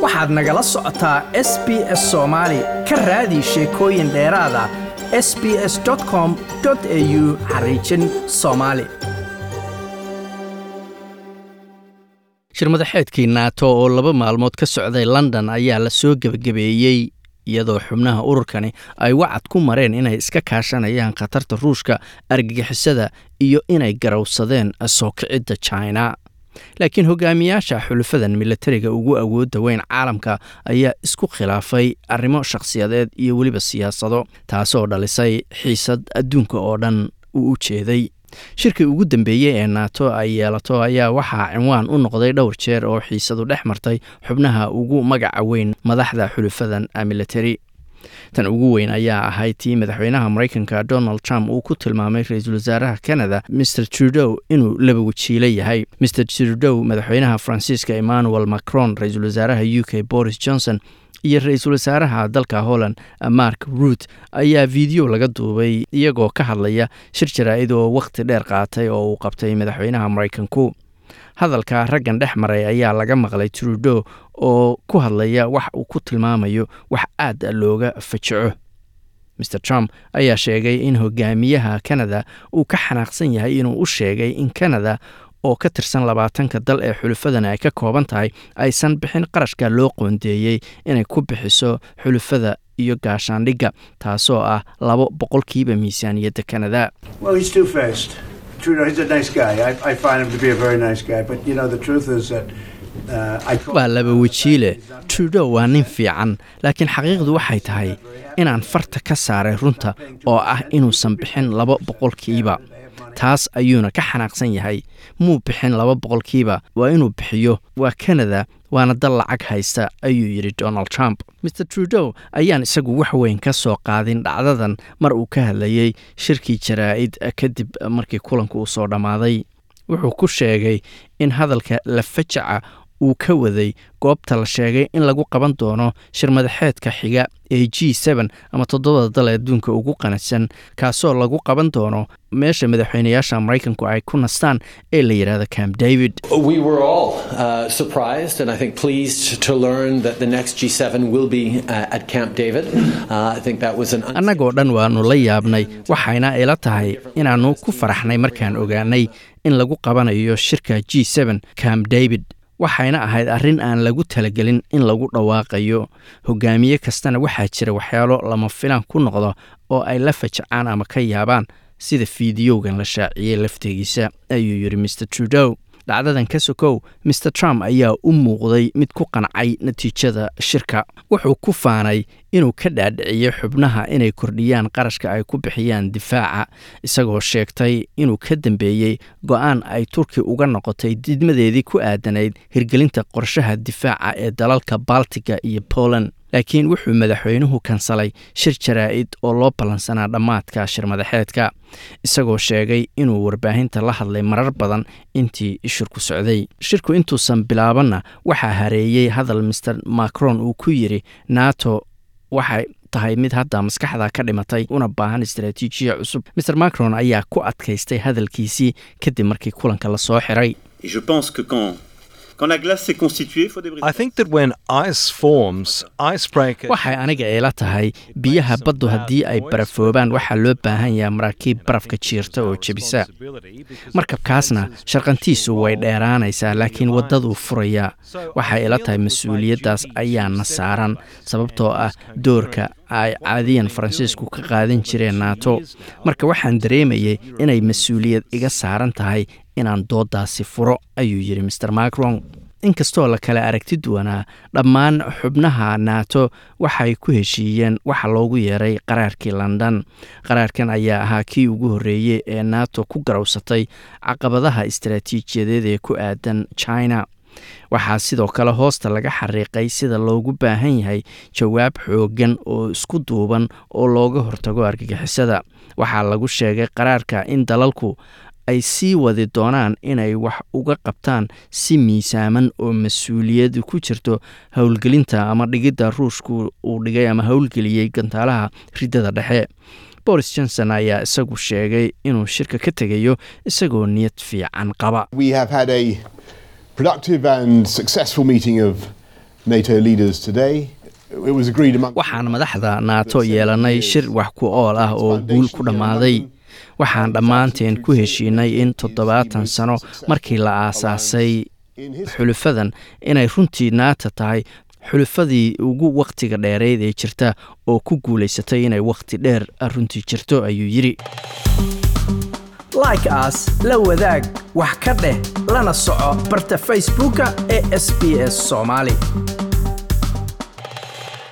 waxaad nagala socotaa s b s soomaali ka raadi sheekooyin dheeraada s b s com au xariijin soomaali shirmadaxeedkii naato oo laba maalmood ka socday london ayaa la soo gebagabeeyey iyadoo xubnaha ururkani ay wacad ku mareen inay iska kaashanayaan khatarta ruushka argagixisada iyo inay garowsadeen soo kicidda china laakiin hogaamiyaasha xulufadan milatariga ugu awoodda weyn caalamka ayaa isku khilaafay arrimo shakhsiyadeed iyo weliba siyaasado taasoo dhalisay xiisad adduunka oo dhan uu u jeeday shirkii ugu dambeeyey ee naato ay yeelato ayaa waxaa cinwaan u noqday dhowr jeer oo xiisadu dhex martay xubnaha ugu magaca weyn madaxda xulufadan military tan ugu weyn ayaa ahayd tii madaxweynaha maraykanka donald trump uu ku tilmaamay ra-iisul wasaaraha canada mr trudow inuu laba wajiilo yahay mr trudow madaxweynaha faransiiska emmanuel macron ra-iisul wasaaraha u k boris johnson iyo ra-iisul wasaaraha dalka holland mark ruut ayaa fiideo laga duubay iyagoo ka hadlaya shir jaraa-id oo wakhti dheer qaatay oo uu qabtay madaxweynaha maraykanku hadalka raggan dhex maray ayaa laga maqlay trudo oo ku hadlaya wax uu ku tilmaamayo wax aad looga fajaco mr trump ayaa sheegay in hogaamiyaha canada uu ka xanaaqsan yahay inuu u sheegay in canada oo ka tirsan labaatanka dal ee xulufadan ay ka kooban tahay aysan bixin qarashka loo qoondeeyey inay ku bixiso xulufada iyo gaashaandhigga taasoo ah labo boqolkiiba miisaaniyadda canada waa laba wejiile trudo waa nin fiican laakiin xaqiiqdu waxay tahay inaan farta ka saaray runta oo ah inuusan bixin laba boqolkiiba taas ayuuna ka xanaaqsan yahay muu bixin laba boqolkiiba waa inuu bixiyo waa canada waana dal lacag haysta ayuu yidhi donald trump mr trudow ayaan isagu wax weyn ka soo qaadin dhacdadan mar uu ka hadlayey shirkii jaraa-id kadib markii kulanku uu soo dhammaaday wuxuu ku sheegay in hadalka la fajaca uu ka waday goobta la sheegay in lagu qaban doono shirmadaxeedka xiga ee g n ama toddobada dal ee adduunka ugu qanadsan kaasoo lagu qaban doono meesha madaxweynayaasha maraykanku ay ku nastaan ee la yidhahdo camp david annagoo dhan waannu la yaabnay waxayna ila tahay inaannu ku faraxnay markaan ogaanay in lagu qabanayo shirka g camp david waxayna ahayd arrin aan lagu talagelin in lagu dhawaaqayo hogaamiye kastana waxaa jira waxyaalo lama filaan ku noqdo oo ay la fajacaan ama ka yaabaan sida fiidiyowgan la shaaciyey laftegiisa ayuu yidhi mr trudow dhacdadan ka sokow mr trump ayaa u muuqday mid ku qancay natiijada shirka wuxuu ku faanay inuu ka dhaadhiciyo xubnaha inay kordhiyaan qarashka ay ku bixiyaan difaaca isagoo sheegtay inuu ka dambeeyey go-aan ay turki uga noqotay didmadeedii ku aadanayd hirgelinta qorshaha difaaca ee dalalka baltiga iyo poland laakiin wuxuu madaxweynuhu kansalay shir jaraa-id oo loo ballansanaa dhammaadka shirmadaxeedka isagoo sheegay inuu warbaahinta la hadlay marar badan intii shirku socday shirku intuusan bilaabanna waxaa hareeyey hadal master macron uu ku yidhi nato waxay tahay mid hadda maskaxda ka dhimatay una baahan istaraatiijiya cusub master macron ayaa ku adkaystay hadalkiisii kadib markii kulanka la soo xiray waxay aniga eela tahay biyaha baddu haddii ay barafoobaan waxaa loo baahan yaha maraakiib barafka jiirta oo jebisa markabkaasna sharqantiisu way dheeraanaysaa laakiin waddaduu furayaa waxay ila tahay mas-uuliyaddaas ayaana saaran sababtoo ah doorka ay caadiyan faransiisku ka qaadan jireen naato marka waxaan dareemayay inay mas-uuliyad iga saaran tahay inaan dooddaasi furo ayuu yidhi master macron inkastoo la kale aragti duwanaa dhammaan xubnaha naato waxay ku heshiiyeen waxa loogu yeeray qaraarkii london qaraarkan ayaa ahaa kii ugu horreeyey ee nato ku garowsatay caqabadaha istaraatiijiyadeed ee ku aadan china waxaa sidoo kale hoosta laga xariiqay sida loogu baahan yahay jawaab xooggan oo isku duuban oo looga hortago argagixisada waxaa lagu sheegay qaraarka in dalalku ay sii wadi doonaan inay wax uga qabtaan si miisaaman oo mas-uuliyad ku jirto howlgelinta ama dhigidda ruushku uu dhigay ama howlgeliyey gantaalaha riddada dhexe boris johnson ayaa isagu sheegay inuu shirka ka tegayo isagoo niyad fiican qaba productive and successful meeting of NATO leaders today. It was agreed among waxaan madaxda naato yeelannay shir wax ku ool ah oo guul ku dhammaaday waxaan dhammaanteen ku heshiinay in toddobaatan sano markii la aasaasay xulufadan inay runtii naata tahay xulufadii ugu wakhtiga dheereyd ee jirta oo ku guulaysatay inay wakhti dheer runtii jirto ayuu yidhi like aas la wadaag wax ka dheh lana soco barta facebooka ee sb s soomaali